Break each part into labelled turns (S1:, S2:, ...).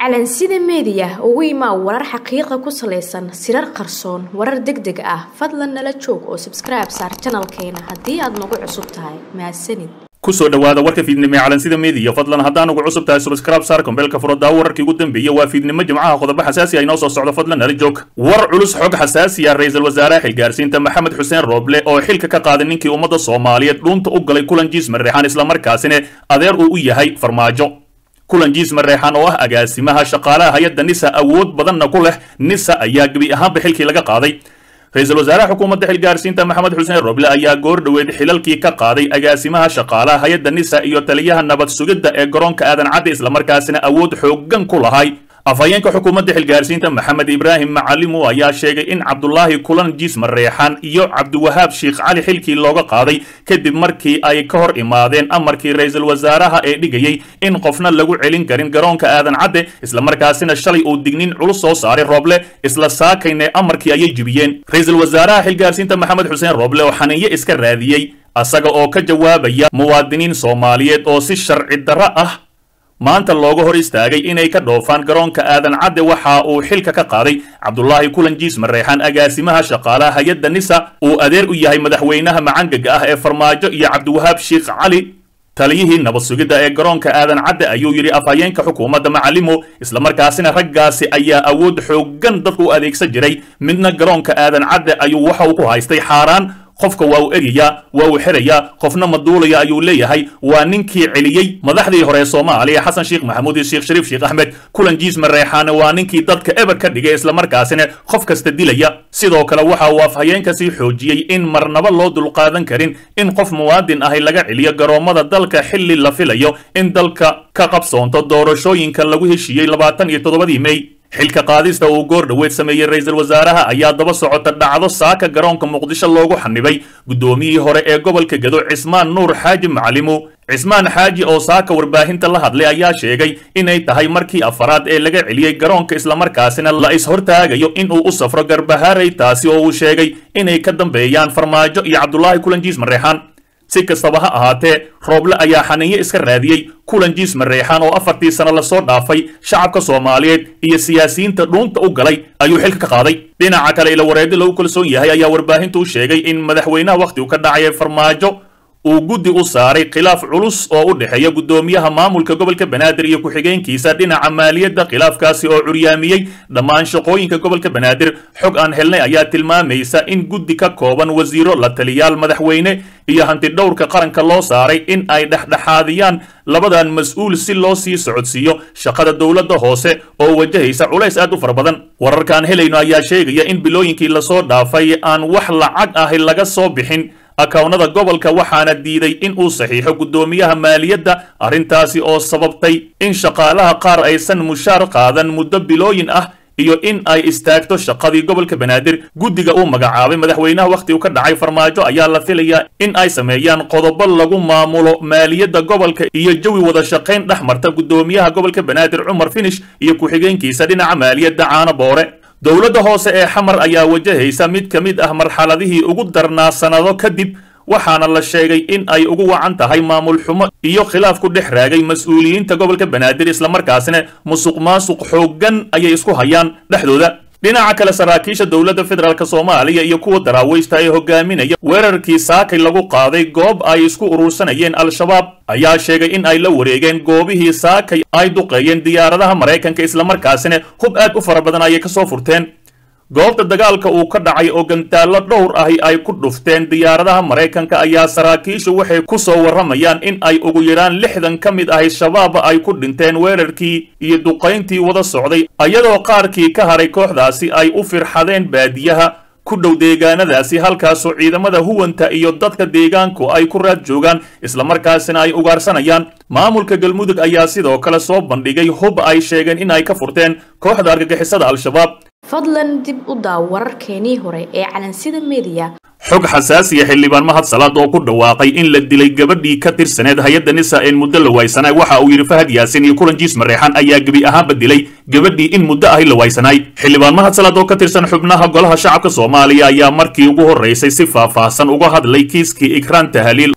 S1: calansida meediya ugu imaa warar xaqiiqa ku salaysan sirar qarsoon warar deg deg ah fadlan nala joog oo sabskribe saar janalkeena haddii aad nagu cusub tahay mahadsanid
S2: kusoo dhawaada warka fiidnimo ee calansida meediya fadlan haddaan ugu cusub tahay subscribe saar kombeelka furodaa wararkii ugu dambeeyey waa fiidnimo jimcaha qodobo xasaasi ah inoo soo socdo fadlan nala joog war culus xog xasaasi ah ra-iisul wasaaraha xilgaarsiinta maxamed xuseen rooble oo xilka ka qaaday ninkii ummadda soomaaliyeed dhuunta u galay kulan jiis mareexaan islamarkaasina adeer uu u yahay farmaajo kulan jiis mareexaan oo ah agaasimaha shaqaalaha hay-adda nisa awood badanna ku leh nisa ayaa gebi ahaanba xilkii laga qaaday ra-iisul wasaaraha xukuumadda xilgaarsiinta maxamed xuseen roble ayaa goor dhoweed xilalkii ka qaaday agaasimaha shaqaalaha hay-adda nisa iyo taliyaha nabad sugidda ee garoonka aadan cadde islamarkaasina awood xooggan ku lahay afhayeenka xukuumadda xilgaarsiinta maxamed ibraahim macalimu ayaa sheegay in cabdulaahi kulan jiis mareexaan iyo cabdiwahaab sheikh cali xilkii looga qaaday kadib markii ay ka hor imaadeen amarkii ra-iisul wasaaraha ee dhigayey in qofna lagu celin karin garoonka aadan cadde islamarkaasina shalay uu dignin culus soo saaray rooble isla saakayne amarkii ayay jibiyeen ra-iisul wasaaraha xilgaarsiinta maxamed xuseen rooble oo xaniinyo iska raadiyey asaga oo ka jawaabaya muwaadiniin soomaaliyeed oo si sharci darro ah maanta looga hor istaagay inay ka dhoofaan garoonka aadan cadde waxa uu xilka ka qaaday cabdulaahi kulan jiis mareexaan agaasimaha shaqaalaha hay-adda nisa uu adeer u yahay madaxweynaha macangaga ah ee farmaajo iyo cabdiwahaab sheikh cali taliyihii nabad sugidda ee garoonka aadan cadde ayuu yidhi afhayeenka xukuumadda macalimo islamarkaasina raggaasi ayaa awood xooggan dadku u adeegsan jiray midna garoonka aadan cadde ayuu waxa uu ku haystay xaaraan qofka waa uu eryayaa waa uu xerayaa qofna maduulaya ayuu leeyahay waa ninkii celiyey madaxdii hore ee soomaaliya xasan sheekh maxamuud iyo sheekh shariif sheekh axmed kulan jiis mareexaane waa ninkii dadka eber ka dhigay islamarkaasina qof kasta dilaya sidoo kale waxa uu afhayeenka sii xoojiyey in marnaba loo dulqaadan karin in qof muwaadin ahi laga celiyo garoommada dalka xilli la filayo in dalka ka qabsoonto doorashooyinka lagu heshiiyey labaatan iyo toddobadii mey xilka qaadista uu goor dhoweed sameeyey ra-iisul wasaaraha ayaa daba socota dhacdo saaka garoonka muqdisho loogu xanibay guddoomiyihii hore ee gobolka gedo cismaan nuur xaaji macalimu cismaan xaaji oo saaka warbaahinta la hadlay ayaa sheegay inay tahay markii afaraad ee laga celiyey garoonka islamarkaasina la is-hortaagayo in uu u safro garbahaaray taasi oo uu sheegay inay ka dambeeyaan farmaajo iyo cabdulaahi kulanjiis mareexaan si kastaba ha ahaatee rooble ayaa xaniinyo iska raadiyey kulan jiis mareexaan oo afartii sano lasoo dhaafay shacabka soomaaliyeed iyo siyaasiyiinta dhuunta u galay ayuu xilka ka qaaday dhinaca kale ila wareedi lagu kalsoon yahay ayaa warbaahintu u sheegay in madaxweynaha wakhtigu ka dhacaya farmaajo uu guddi u saaray khilaaf culus oo u dhexeeya guddoomiyaha maamulka gobolka banaadir iyo ku-xigeenkiisa dhinaca maaliyadda khilaafkaasi oo curyaamiyey dhammaan shaqooyinka gobolka banaadir xog aan helnay ayaa tilmaamaysa in guddi ka kooban wasiiro la taliyaal madaxweyne iyo hantidhowrka qaranka loo saaray in ay dhexdhexaadiyaan labadan mas-uul si loo sii socodsiiyo shaqada dowladda hoose oo wajahaysa culays aad u fara badan wararkaan helayno ayaa sheegaya in bilooyinkii lasoo dhaafay aan wax lacag ahi laga soo bixin akawnada gobolka waxaana diiday in uu saxiixo guddoomiyaha maaliyadda arrintaasi oo sababtay in shaqaalaha qaar aysan mushaar qaadan muddo bilooyin ah iyo in ay istaagto shaqadii gobolka banaadir guddiga uu magacaabay madaxweynaha wakhtigu ka dhacay farmaajo ayaa la filayaa in ay sameeyaan qodobo lagu maamulo maaliyadda gobolka iyo jawi wada shaqayn dhex marta guddoomiyaha gobolka banaadir cumar finish iyo ku-xigeenkiisa dhinaca maaliyadda caano boore dowladda hoose ee xamar ayaa wajahaysa mid ka mid ah marxaladihii ugu darnaa sannado kadib waxaana la sheegay in ay ugu wacan tahay maamul xumo iyo khilaaf ku dhex raagay mas-uuliyiinta gobolka banaadir islamarkaasina musuq maasuq xooggan ayay isku hayaan dhexdooda dhinaca kale saraakiisha dowladda federaalk soomaaliya iyo kuwa daraawiishta ee hogaaminaya weerarkii saakay lagu qaaday goob ay isku urursanayeen al-shabaab ayaa sheegay in ay la wareegeen goobihii saakay ay duqeeyeen diyaaradaha maraykanka islamarkaasina hub aad u fara badan ayay kasoo furteen goobta dagaalka uu ka dhacay oo gantaallo dhowr ahi ay ku dhufteen diyaaradaha maraykanka ayaa saraakiishu waxay ku soo warramayaan in ay ugu yaraan lixdan ka mid ahi shabaab ay ku dhinteen weerarkii iyo duqayntii wada socday iyadoo qaarkii ka haray kooxdaasi ay u firxadeen baadiyaha ku dhow deegaanadaasi halkaasoo ciidamada huwanta iyo dadka deegaanku ay ku raad joogaan islamarkaasina ay ugaarsanayaan maamulka galmudug ayaa sidoo kale soo bandhigay hub ay sheegeen in ay ka furteen kooxda argagixisada al-shabaab
S1: fadlan dib u daaw wararkeenii hore ee calansida meediya
S2: xog xasaasiya xildhibaan mahad salaad oo ku dhawaaqay in la dilay gabadhii ka tirsaneed hay-adda nisa een muddo la waaysanay waxa uu yidhi fahad yaasin iyo kulan jiis mareexan ayaa gebi ahaanba dilay gabadhii in muddo ahi la waaysanay xildhibaan mahad salaad oo ka tirsan xubnaha golaha shacabka soomaaliya ayaa markii ugu horraysay si faahfaahsan uga hadlay kiiskii ikraan tahaliil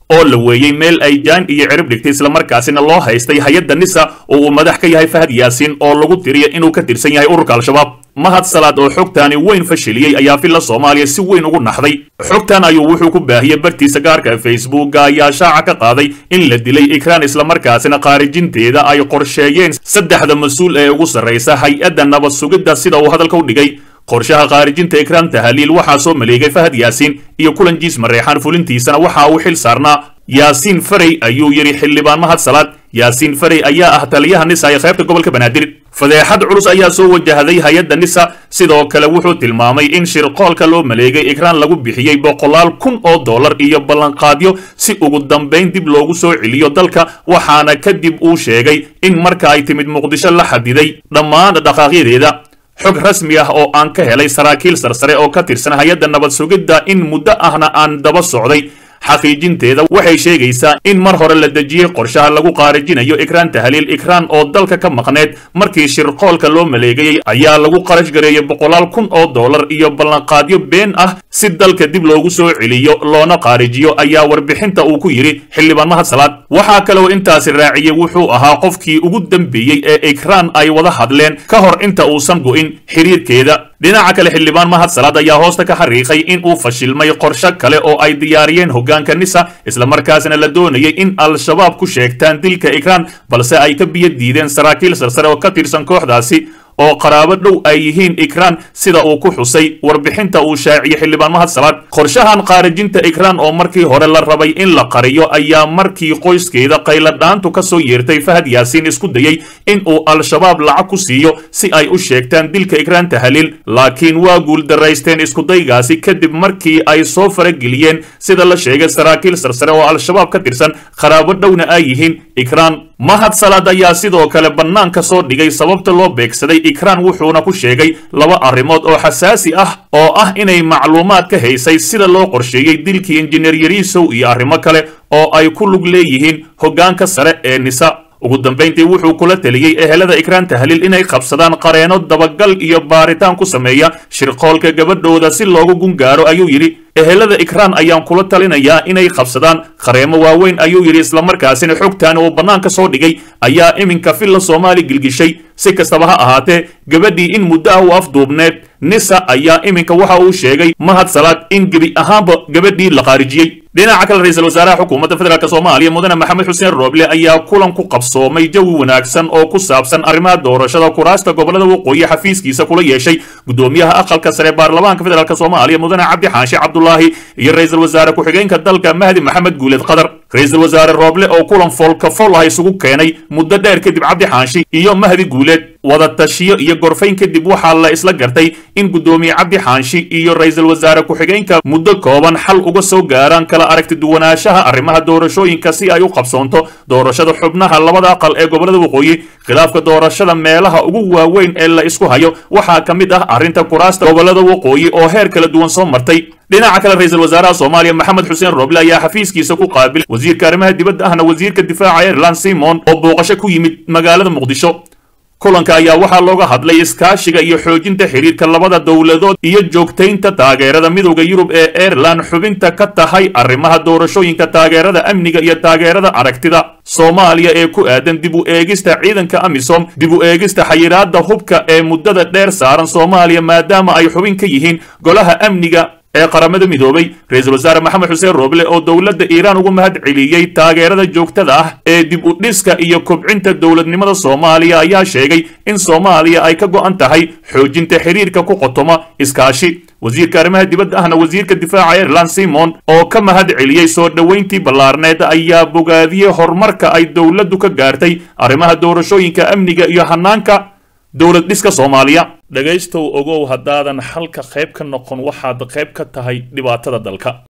S2: oo la weeyey meel ay jaan iyo cirib dhigtay islamarkaasina loo haystay hay-adda nisa oo uu madax ka yahay fahad yaasiin oo lagu tiriya inuu ka tirsan yahay ururka al-shabaab mahad salaad oo xogtaani weyn fashiliyey ayaa villa soomaaliya si weyn ugu naxday xogtan ayuu wuxuu ku baahiyey bartiisa gaarka ee facebooka ayaa shaaca ka qaaday in la dilay ikraan islamarkaasina khaarijinteeda ay qorsheeyeen saddexda mas-uul ee ugu sarraysa hay-adda nabad sugidda sida uu hadalka u dhigay qorshaha khaarijinta ikraan tahaliil waxaa soo maleegay fahad yaasiin iyo kulan jiis mareexaan fulintiisana waxa uu xil saarnaa yaasiin farey ayuu yidhi xildhibaan mahad salaad yaasiin farey ayaa ah taliyaha nisa ee qaybta gobolka banaadir fadeexad culus ayaa soo wajahday hay-adda nisa sidoo kale wuxuu tilmaamay in shirqoolka loo maleegay ikraan lagu bixiyey boqolaal kun oo dollar iyo ballanqaadyo si ugu dambayn dib loogu soo celiyo dalka waxaana kadib uu sheegay in marka ay timid muqdisho la xadiday dhammaan dhaqaaqyadeeda xog rasmi ah oo aan ka helay saraakiil sarsare oo ka tirsan hay-adda nabad sugidda in muddo ahna aan daba socday xaqiijinteeda waxay sheegaysaa in mar hore la dejiyey qorshaha lagu qaarijinayo ikraan tahliil ikraan oo dalka ka maqneed markii shirqoolka loo maleegayey ayaa lagu qarash gareeyey boqolaal kun oo dollar iyo ballanqaadyo been ah si dalka dib loogu soo celiyo loona qaarijiyo ayaa warbixinta uu ku yidhi xildhibaan mahad salaad waxaa kaloo intaasi raaciyey wuxuu ahaa qofkii ugu dambeeyey ee ikraan ay wada hadleen ka hor inta uusan go'in xiriirkeeda dhinaca kale xildhibaan mahad salaad ayaa hoosta ka xariiqay in uu fashilmay qorshe kale oo ay diyaariyeen hoggaanka nisa islamarkaasina la doonayay in al-shabaab ku sheegtaan dilka ikraan balse ay ka biyo diideen saraakiil sarsare oo ka tirsan kooxdaasi oo qaraabo dhow ay yihiin ikraan sida uu ku xusay warbixinta uu shaaciyey xildhibaan mahad salaad qorshahan khaarijinta ikraan oo markii hore la rabay in la qariyo ayaa markii qoyskeeda qayladhaantu ka soo yeertay fahad yaasiin isku dayey in uu al-shabaab lacag ku siiyo si ay u sheegtaan dilka ikraan tahaliil laakiin waa guuldaraysteen iskudaygaasi kadib markii ay soo farageliyeen sida la sheegay saraakiil sarsare oo al-shabaab ka tirsan qaraabo dhowna ay yihiin ikraan mahad salaad ayaa sidoo kale bannaanka soo dhigay sababta loo beegsaday ikraan wuxuuna ku sheegay laba arrimood oo xasaasi ah oo ah inay macluumaad ka haysay sida loo qorsheeyey dilkii injineer yariisow iyo arrimo kale oo ay ku lug leeyihiin hoggaanka sare ee nisa ugu dambayntii wuxuu kula teliyey ehelada ikraan tahliil inay qabsadaan qareeno dabagal iyo baaritaan ku sameeya shirqoolka gabadhooda si loogu gungaaro ayuu yidhi ehelada ikraan ayaan kula talinayaa inay qabsadaan qareemo waaweyn ayuu yidhi islamarkaasina xogtaani uu bannaanka soo dhigay ayaa iminka villa soomaali gilgishay si kastaba ha ahaatee gabadhii in muddo ah u afduubneed nisa ayaa iminka waxa uu sheegay mahad salaad in gebi ahaanba gabadhii la qaarijiyey dhinaca kale ra-iisul wasaaraha xukuumadda federaalk soomaaliya mudane maxamed xuseen rooble ayaa kulan ku qabsoomay jawi wanaagsan oo ku saabsan arrimaha doorashada kuraasta gobolada waqooyi xafiiskiisa kula yeeshay gudoomiyaha aqalka sare baarlamaanka federaalk soomaaliya mudane cabdi xaashi cabdulaahi iyo ra-iisul wasaare ku-xigeenka dalka mahdi maxamed guuleed qadar ra-iisul wasaare rooble oo kulan foolka fool ah isugu keenay muddo dheer kadib cabdi xaashi iyo mahdi guuleed wada tashiyo iyo gorfayn kadib waxaa la isla gartay in guddoomiye cabdi xaanshi iyo ra-iisul wasaare ku-xigeenka muddo kooban xal uga soo gaaraan kala aragti duwanaanshaha arrimaha doorashooyinka si ay u qabsoonto doorashada xubnaha labada aqal ee gobolada waqooyi khilaafka doorashada meelaha ugu waaweyn ee la isku hayo waxaa ka mid ah arrinta kuraasta gobolada waqooyi oo heer kala duwan soo martay dhinaca kale ra-iisul wasaaraha soomaaliya maxamed xuseen rooble ayaa xafiiskiisa ku qaabilay wasiirka arrimaha dibadda ahna wasiirka difaaca ireland simon oo booqasho ku yimid magaalada muqdisho kulanka ayaa waxaa looga hadlay iskaashiga iyo xoojinta xiriirka labada dowladood iyo joogtaynta taageerada midowda yurub ee aireland xubinta ka tahay arrimaha doorashooyinka taageerada amniga iyo taageerada aragtida soomaaliya ee ku aadan dib u eegista ciidanka amisom dib u eegista xayiraadda hubka ee muddada dheer saaran soomaaliya maadaama ay xubin ka yihiin golaha amniga ee qaramada midoobay ra-iisul wasaare maxamed xuseen rooble oo dowladda iiraan ugu mahad celiyey taageerada joogtada ah ee dib u dhiska iyo kobcinta dowladnimada soomaaliya ayaa sheegay in soomaaliya ay ka go'an tahay xoojinta xiriirka ku qotoma iskaashi wasiirka arrimaha dibadda ahna wasiirka difaaca ireland simon oo ka mahad celiyey soo dhoweyntii ballaarneed ayaa bogaadiyey horumarka ay dowladdu ka gaartay arrimaha doorashooyinka amniga iyo hanaanka dowlad dhiska soomaaliya dhegaystow ogow haddaadan xalka qayb ka noqon waxaad qayb ka tahay dhibaatada dalka